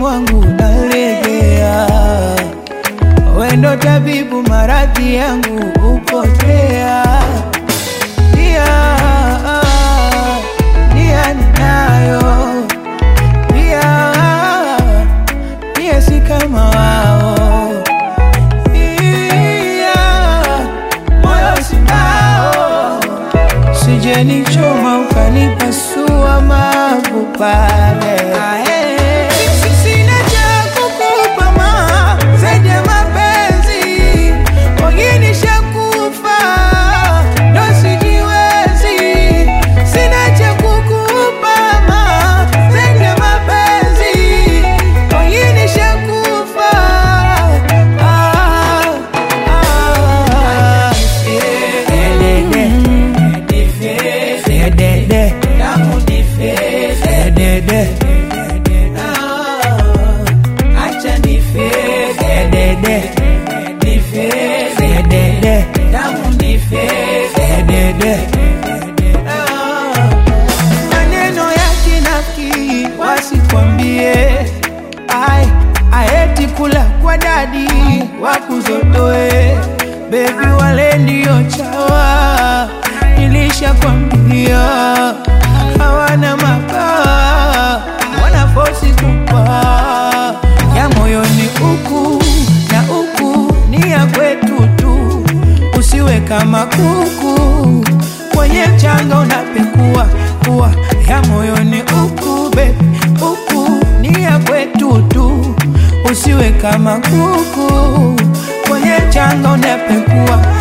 wangu nalegea, wendo tabibu, maradhi yangu upotea. Pia nia ninayo, pia pia si kama wao, pia moyo sinao, sijenichoma ukanipasua mavu pale. Sina cha kukupa ma zaidi ya mapenzi, wengine shakufa ndo sijiwezi. Sina cha kukupa ma zaidi ya mapenzi, wengine shakufa. Ah, ah. Dedede. Dedede. Dedede. Dedede. Dedede. Dedede. Maneno ya kinafiki wasikwambie, ai aeti kula kwa dadi wakuzotoe, bebi wale ndio chawa, nilishakwambia hawana mabawa, wanafosi kupa ya moyoni uku na uku ni ya kwetu tu, usiwe kama kuku kwenye mchanga unapekua kuwa ya moyoni uku bebi uku ni ya kwetu tu, usiwe kama kuku kwenye mchanga unapekua